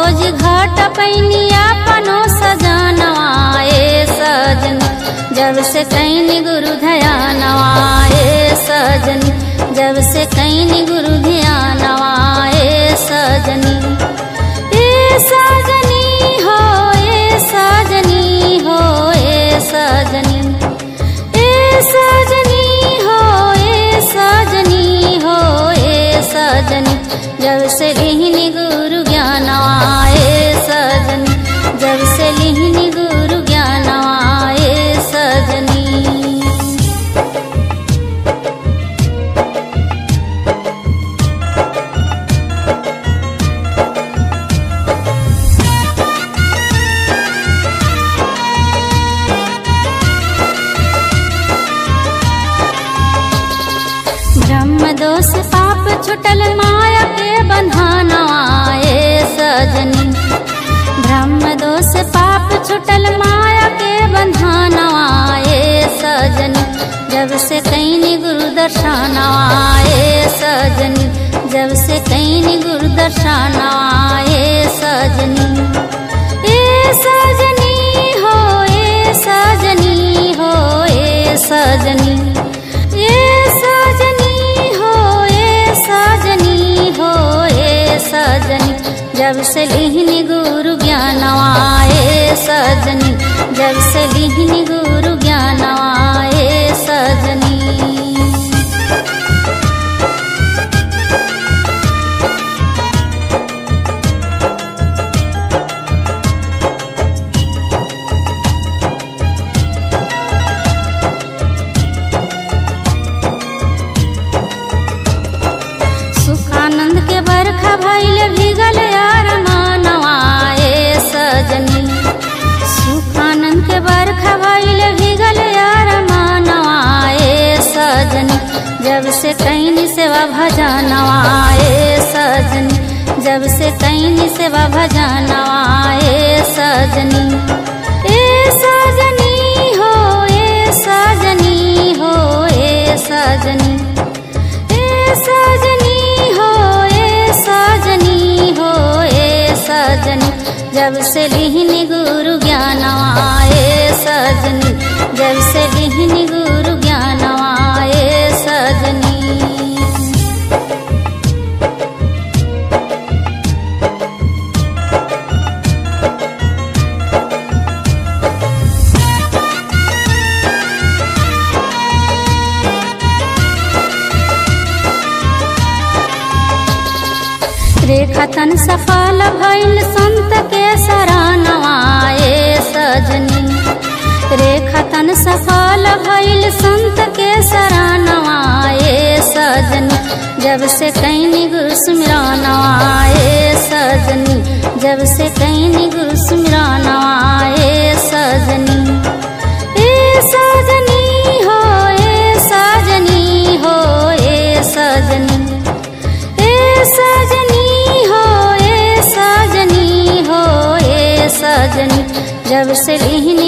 खोज घाट पैनिया पनो सजानवा ए सजनी जब से कैनी गुरु ध्यानवा ए सजनी जब से कैनी गुरु ध्यानवा ए सजनी ए सजनी हो ए सजनी हो ए सजनी ए सजनी हो ए सजनी हो ए सजनी जब से लिहिनी गुरु ज्ञानवा ए सजनी जब से लिहिनी गुरु ज्ञानवा ए सजनी ब्रह्म दोष पाप छुटल माया के बंधानवा ए सजनी ब्रह्म दोष पाप छुटल माया के बंधानवा ए सजनी जब से कैनी गुरु दर्शनवा ए सजनी जब से कैनी गुरु दर्शनवा ए सजनी ए सजनी हो ए सजनी हो ए सजनी ए सजनी हो ए सजनी हो ए सजनी जब से लिहिनी गुरु ज्ञानवा ए सजनी जब से लिहिनी गुरु ज्ञानवा ए सजनी सुखानंद के बरखा भइल भीगल यार मानवा ए सजनी सुखानंद के बरखा भइल भीगल यार मानवा ए सजनी जब से कैनी सेवा भजनवा ए सजनी जब से कैनी सेवा भजनवा ए सजनी ए सजनी हो ए सजनी हो ए सजनी ए सजनी हो ए सजनी हो ए सजनी जब से लिहिनी गुरु ज्ञानवा ए सजनी जब से लिहिनी गुरु ज्ञानवा ए सजनी रेखतन सफल भइल संत के सरानवा ए सजनी रेखतन सफल भइल संत के सरानवा ए सजनी जब से कैनी गुरु स्मरणवा ए सजनी जब से कैनी गुरु स्मरणवा ए सजनी ए सजनी हो ए सजनी हो ए सजनी ए सजनी हो ए सजनी हो ए सजनी जब से लिहिनी